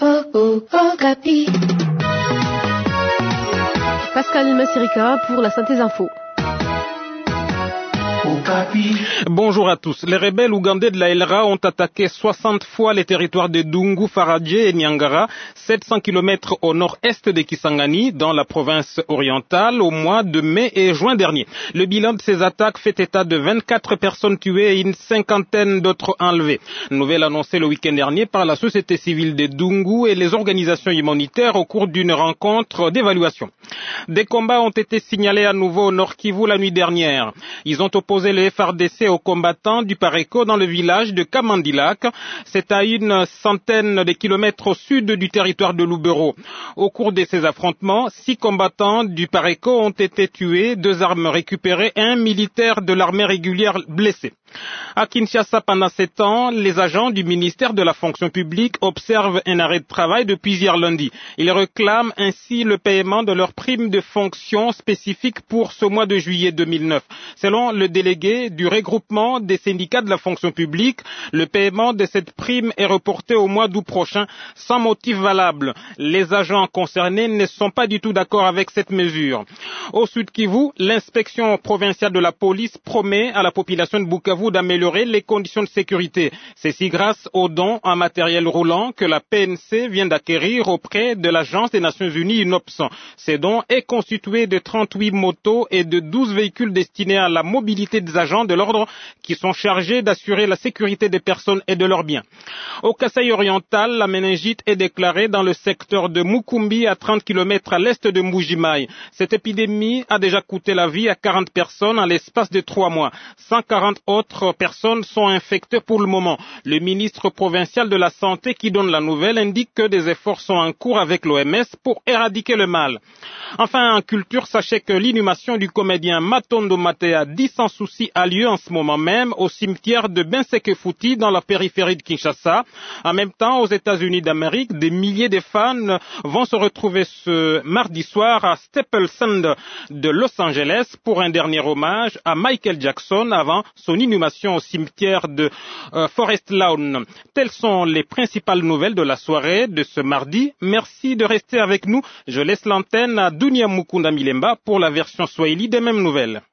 oh, oh, Okapi. Pascal Massirika pour la synthèse info. Bonjour à tous. Les rebelles ougandais de la LRA ont attaqué 60 fois les territoires de Dungu, Faradje et Nyangara, 700 km au nord-est de Kisangani, dans la province orientale, au mois de mai et juin dernier. Le bilan de ces attaques fait état de 24 personnes tuées et une cinquantaine d'autres enlevées. Nouvelle annoncée le week-end dernier par la société civile de Dungu et les organisations humanitaires au cours d'une rencontre d'évaluation. Des combats ont été signalés à nouveau au Nord Kivu la nuit dernière. Ils ont opposé le FRDC aux combattants du Pareco dans le village de Kamandilak. C'est à une centaine de kilomètres au sud du territoire de Lubero. Au cours de ces affrontements, six combattants du Pareco ont été tués, deux armes récupérées et un militaire de l'armée régulière blessé. À Kinshasa, pendant ces temps, les agents du ministère de la fonction publique observent un arrêt de travail depuis hier lundi. Ils réclament ainsi le paiement de leur prime de fonction spécifique pour ce mois de juillet 2009. Selon le délégué du regroupement des syndicats de la fonction publique, le paiement de cette prime est reporté au mois d'août prochain sans motif valable. Les agents concernés ne sont pas du tout d'accord avec cette mesure. Au Sud Kivu, l'inspection provinciale de la police promet à la population de Bukavu d'améliorer les conditions de sécurité. Ceci grâce aux dons en matériel roulant que la PNC vient d'acquérir auprès de l'Agence des Nations Unies UNOPS. Ces dons est constitué de 38 motos et de 12 véhicules destinés à la mobilité des agents de l'ordre qui sont chargés d'assurer la sécurité des personnes et de leurs biens. Au Kasaï oriental, la méningite est déclarée dans le secteur de Mukumbi à 30 km à l'est de Mujimai. Cette épidémie a déjà coûté la vie à 40 personnes en l'espace de trois mois. 140 autres personnes sont infectées pour le moment. Le ministre provincial de la Santé qui donne la nouvelle indique que des efforts sont en cours avec l'OMS pour éradiquer le mal. Enfin, en culture, sachez que l'inhumation du comédien Matondo Matea dit sans souci a lieu en ce moment même au cimetière de Bensekefuti dans la périphérie de Kinshasa. En même temps, aux États-Unis d'Amérique, des milliers de fans vont se retrouver ce mardi soir à Staples Center de Los Angeles pour un dernier hommage à Michael Jackson avant son inhumation au cimetière de euh, Forest Lawn. Telles sont les principales nouvelles de la soirée de ce mardi. Merci de rester avec nous. Je laisse l'antenne à Dunia Mukunda Milemba pour la version Swahili des mêmes nouvelles.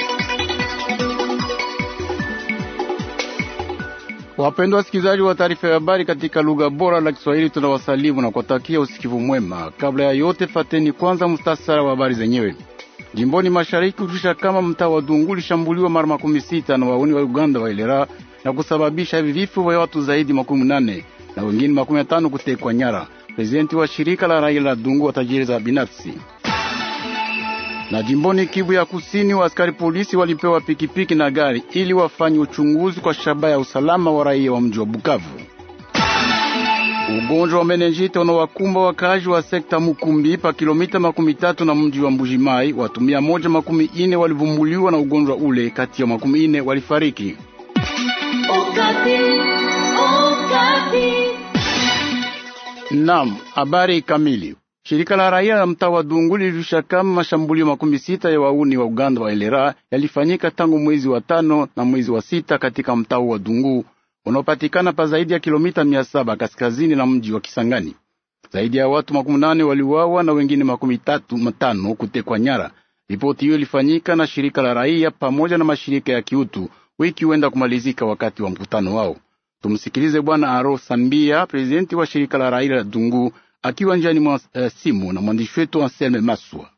Wapendwa wasikilizaji wa taarifa ya habari katika lugha bora la Kiswahili, tunawasalimu na kuwatakia usikivu mwema. Kabla ya yote, fateni kwanza mustasara wa habari zenyewe. Jimboni mashariki kujulisha kama mtaa wa Dungu ulishambuliwa mara makumi sita na wauni wa Uganda wa Ilera na kusababisha vifo vya watu zaidi makumi nane na wengine makumi matano kutekwa nyara. Prezidenti wa shirika la raia la Dungu wa tajiri za binafsi na jimboni Kivu ya Kusini, wa askari polisi walipewa pikipiki na gari ili wafanye uchunguzi kwa shabaha ya usalama wa raia wa mji wa Bukavu. Ugonjwa wa menenjite unawakumba wakazi wa sekta Mukumbi pa kilomita makumi tatu na mji wa Mbujimai. Watu mia moja makumi ine walivumbuliwa na ugonjwa ule, kati ya makumi ine walifariki. Okapi. Okapi. Naam, habari kamili. Shirika la raia la mtaa wa Dungu lilijulisha kama mashambulio makumi sita ya wauni wa Uganda wa Elera yalifanyika tangu mwezi wa tano na mwezi wa sita katika mtaa wa Dungu unaopatikana pa zaidi ya kilomita mia saba kaskazini na mji wa Kisangani. Zaidi ya watu makumi nane waliuawa na wengine makumi tatu matano kutekwa nyara. Ripoti hiyo ilifanyika na shirika la raia pamoja na mashirika ya kiutu wiki huenda kumalizika wakati wa mkutano wao. Tumsikilize Bwana Aro Sambia, prezidenti wa shirika la raia la Dungu akiwa njiani mwa uh, simu na mwandishi wetu Anselme Maswa.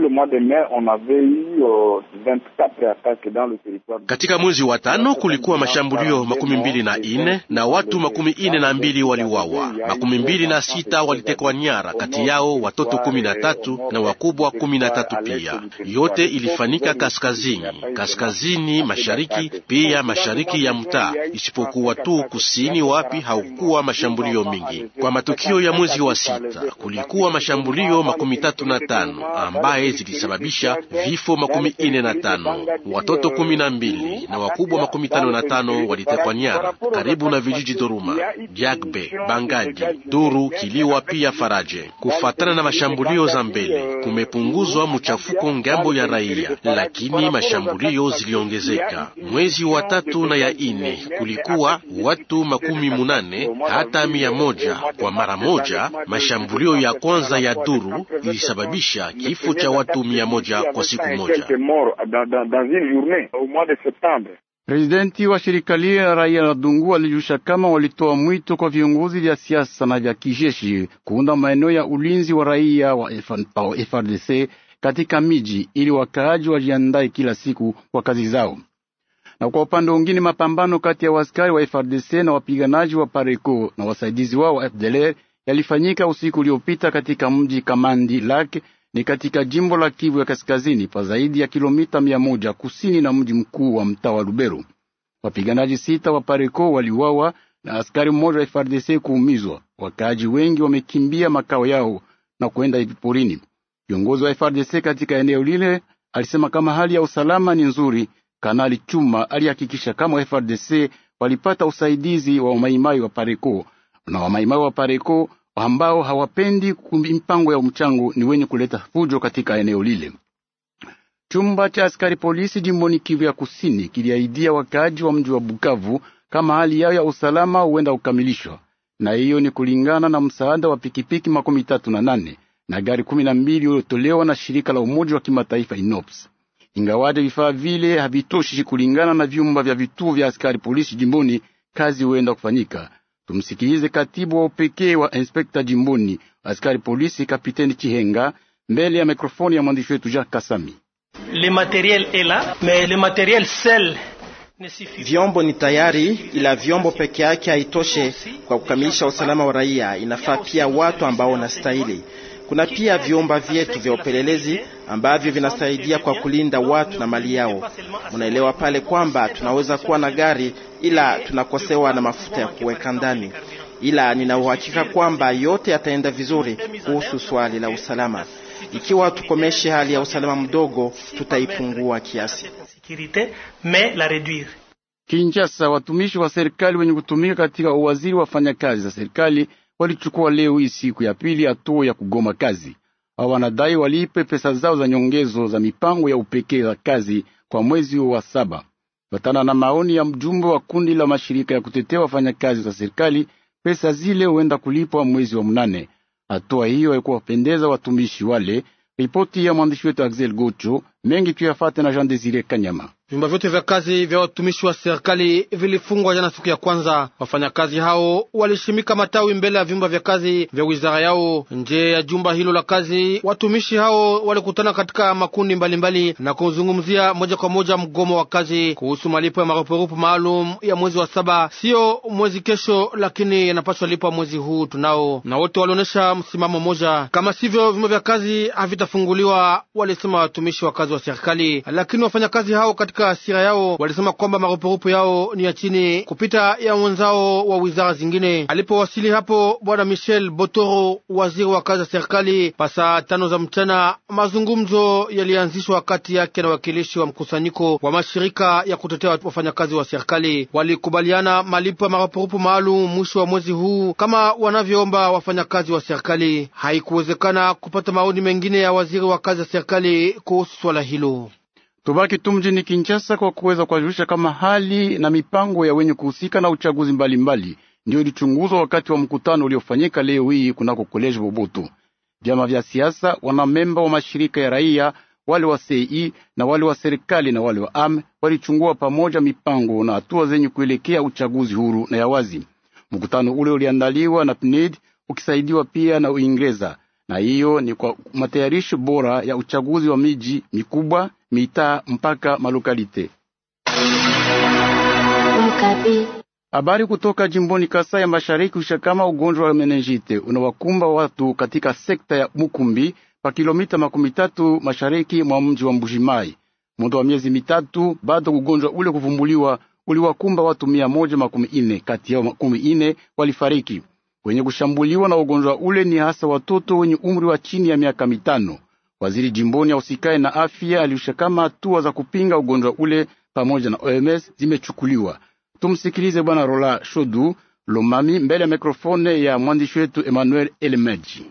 Katika mwezi wa tano kulikuwa mashambulio makumi mbili na ine na watu makumi ine na mbili waliuawa, makumi mbili na sita walitekwa nyara, kati yao watoto kumi na tatu na wakubwa kumi na tatu pia. Yote ilifanyika kaskazini, kaskazini mashariki, pia mashariki ya mtaa, isipokuwa tu kusini, wapi haukuwa mashambulio mingi. Kwa matukio ya mwezi wa sita kulikuwa mashambulio makumi tatu na tano ambaye hatimaye zilisababisha vifo makumi ine na tano, watoto kumi na mbili na wakubwa makumi tano na tano walitekwa nyara karibu na vijiji Doruma, Jagbe, Bangaji, Duru, Kiliwa pia Faraje. Kufatana na mashambulio za mbele, kumepunguzwa mchafuko ngambo ya raia, lakini mashambulio ziliongezeka. Mwezi wa tatu na ya ine kulikuwa watu makumi munane hata mia moja kwa mara moja. Mashambulio ya kwanza ya Duru ilisababisha kifo cha watu mia moja kwa siku moja. Prezidenti wa shirika lile la raia la Dungu walijusha kama walitoa mwito kwa viongozi vya siasa na vya kijeshi kuunda maeneo ya ulinzi wa raia wa FRDC katika miji ili wakaaji wajiandae kila siku kwa kazi zao. Na kwa upande mwingine, mapambano kati ya waskari wa FRDC na wapiganaji wa Pareco na wasaidizi wao wa FDLR yalifanyika usiku uliopita katika mji Kamandi Lake ni katika jimbo la Kivu ya Kaskazini, pa zaidi ya kilomita mia moja kusini na mji mkuu wa mtaa wa Lubero. Wapiganaji sita wa Pareco waliuawa na askari mmoja wa FRDC kuumizwa. Wakaaji wengi wamekimbia makao yao na kwenda hivi porini. Kiongozi wa FRDC katika eneo lile alisema kama hali ya usalama ni nzuri. Kanali Chuma alihakikisha kama FRDC walipata usaidizi wa wamaimai wa Pareco na wamaimai wa Pareco ambao hawapendi mpango ya mchango ni wenye kuleta fujo katika eneo lile. Chumba cha askari polisi jimboni Kivu ya Kusini kiliahidia wakaaji wa mji wa Bukavu kama hali yao ya usalama huenda kukamilishwa, na hiyo ni kulingana na msaada wa pikipiki makumi tatu na nane na gari kumi na mbili uliotolewa na shirika la Umoja wa Kimataifa INOPS. Ingawaje vifaa vile havitoshi kulingana na vyumba vya vituo vya askari polisi jimboni, kazi huenda kufanyika. Tumsikilize katibu wa upekee wa inspekta jimboni askari polisi kapiteni Chihenga mbele ya mikrofoni ya mwandishi wetu Jacques Kasami. Le materiel est là, mais le materiel seul Vyombo ni tayari, ila vyombo peke yake haitoshe kwa kukamilisha usalama wa raia. Inafaa pia watu ambao wanastahili. Kuna pia vyumba vyetu vya upelelezi ambavyo vinasaidia kwa kulinda watu na mali yao. Unaelewa pale kwamba tunaweza kuwa na gari ila tunakosewa na mafuta ya kuweka ndani, ila nina uhakika kwamba yote yataenda vizuri kuhusu swali la usalama. Ikiwa tukomeshe hali ya usalama mdogo, tutaipungua kiasi. Kinshasa, watumishi wa serikali wenye kutumika katika uwaziri wa fanyakazi za serikali walichukua leo hii siku ya pili hatua ya kugoma kazi. Hao wanadai walipe pesa zao za nyongezo za mipango ya upekee za kazi kwa mwezi wa saba. Fatana na maoni ya mjumbe wa kundi la mashirika ya kutetea wafanyakazi za serikali, pesa zile huenda kulipwa mwezi wa mnane. Hatua hiyo haikuwapendeza watumishi wale. Ripoti ya mwandishi wetu Axel Gocho mengi tuyafate na Jean Desire Kanyama. Vyumba vyote vya kazi vya watumishi wa serikali vilifungwa jana siku ya kwanza. Wafanyakazi hao walishimika matawi mbele ya vyumba vya kazi vya wizara yao. Nje ya jumba hilo la kazi, watumishi hao walikutana katika makundi mbalimbali mbali na kuzungumzia moja kwa moja mgomo wa kazi kuhusu malipo ya marupurupu maalum ya mwezi wa saba, siyo mwezi kesho, lakini yanapaswa lipwa mwezi huu tunao, na wote walionyesha msimamo mmoja. Kama sivyo, vyumba vya kazi havitafunguliwa, walisema watumishi wa kazi wa serikali. Lakini wafanyakazi hao katika hasira yao walisema kwamba marupurupu yao ni ya chini kupita ya wenzao wa wizara zingine. Alipowasili hapo Bwana Michel Botoro, waziri wa kazi za serikali, pasaa tano za mchana, mazungumzo yalianzishwa kati yake na wakilishi wa mkusanyiko wa mashirika ya kutetea wafanyakazi wa serikali. Walikubaliana malipo ya marupurupu maalum mwisho wa mwezi huu kama wanavyoomba wafanyakazi wa serikali. Haikuwezekana kupata maoni mengine ya waziri wa kazi za serikali kuhusu swala hilo. Tubaki tu mjini Kinshasa kwa kuweza kuwajulisha kama hali na mipango ya wenye kuhusika na uchaguzi mbalimbali ndio ilichunguzwa wakati wa mkutano uliofanyika leo hii kunako koleji Boboto. Vyama vya siasa, wanamemba wa mashirika ya raia, wale wa CEI na wale wa serikali na wale wa ame walichungua pamoja mipango na hatua zenye kuelekea uchaguzi huru na ya wazi. Mkutano ule uliandaliwa na PNID ukisaidiwa pia na Uingereza, na hiyo ni kwa matayarisho bora ya uchaguzi wa miji mikubwa mitaa mpaka malokalite. Habari kutoka jimboni Kasai ya Mashariki usha kama ugonjwa wa menenjite unawakumba watu katika sekta ya Mukumbi pa kilomita makumi tatu mashariki mwa mji wa Mbujimai. Muda wa miezi mitatu bado ugonjwa ule kuvumbuliwa uliwakumba watu mia moja makumi ine, kati yao makumi ine walifariki. Wenye kushambuliwa na ugonjwa ule ni hasa watoto wenye umri wa chini ya miaka mitano. Waziri jimboni ausikae na afya aliusha kama hatua za kupinga ugonjwa ule pamoja na OMS zimechukuliwa. Tumsikilize Bwana Rola Shodu Lomami mbele ya mikrofone ya mwandishi wetu Emmanuel Elemeji.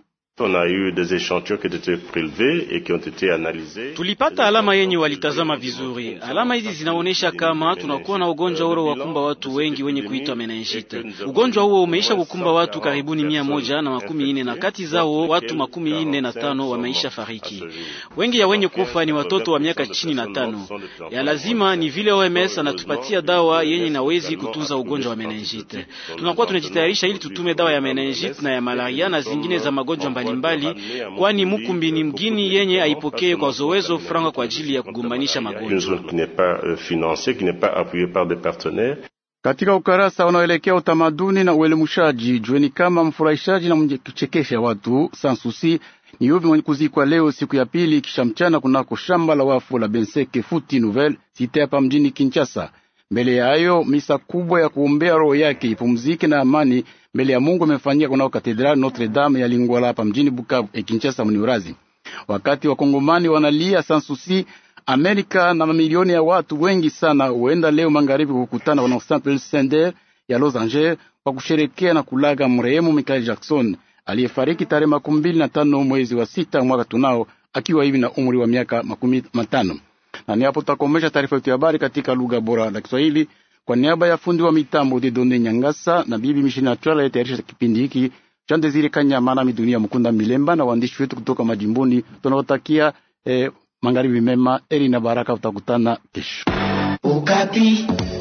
Tulipata alama yenye walitazama vizuri. Alama hizi zinaonyesha kama tunakuwa na ugonjwa ule wakumba watu wengi wenye kuitwa meningite. Ugonjwa huo umeisha kukumba watu karibuni mia moja na makumi ine na kati zao watu makumi ine na tano wameisha fariki. Wengi ya wenye kufa ni watoto wa miaka chini na tano. Ya lazima ni vile OMS anatupatia dawa yenye nawezi kutunza ugonjwa wa meningite. Tunakuwa tunajitayarisha ili tutume dawa ya meningite na ya malaria na zingine za magonjwa mbalimbali kwani Mukumbini mgini yenye aipokee kwa zowezo franga kwa ajili ya kugombanisha magonjwa. Katika ukarasa unaoelekea utamaduni na uelimushaji, jueni kama mfurahishaji na mwenye kuchekesha watu sansusi ni yuvi mwenye kuzikwa leo siku ya pili kisha mchana kunako shamba la wafu la Benseke Futi Nouvelle site hapa mjini Kinshasa. Mbele ya hayo misa kubwa ya kuombea roho yake ipumzike na amani mbele ya Mungu imefanyika kunako katedrali Notre Dame ya Lingwala hapa mjini Bukavu e Kinshasa mniurazi. Wakati wakongomani wanalia sansusi, Amerika na mamilioni ya watu wengi sana huenda leo magharibi kukutana wana Central Sender ya Los Angeles kwa kusherekea na kulaga mrehemu Michael Jackson aliyefariki tarehe makumi mbili na tano mwezi wa sita mwaka tunao akiwa hivi na umri wa miaka makumi matano. Na ni hapo tutakomesha taarifa yetu ya habari katika lugha bora la Kiswahili. Kwa niaba ya fundi wa mitambo Dedone Nyangasa na bibi Mishina Twala yatayarisha kipindi hiki cha Desire Kanyama na Midunia Mkunda Milemba na waandishi wetu kutoka majimboni, tunawatakia eh, magharibi mema, eri na baraka. Utakutana kesho. Okapi.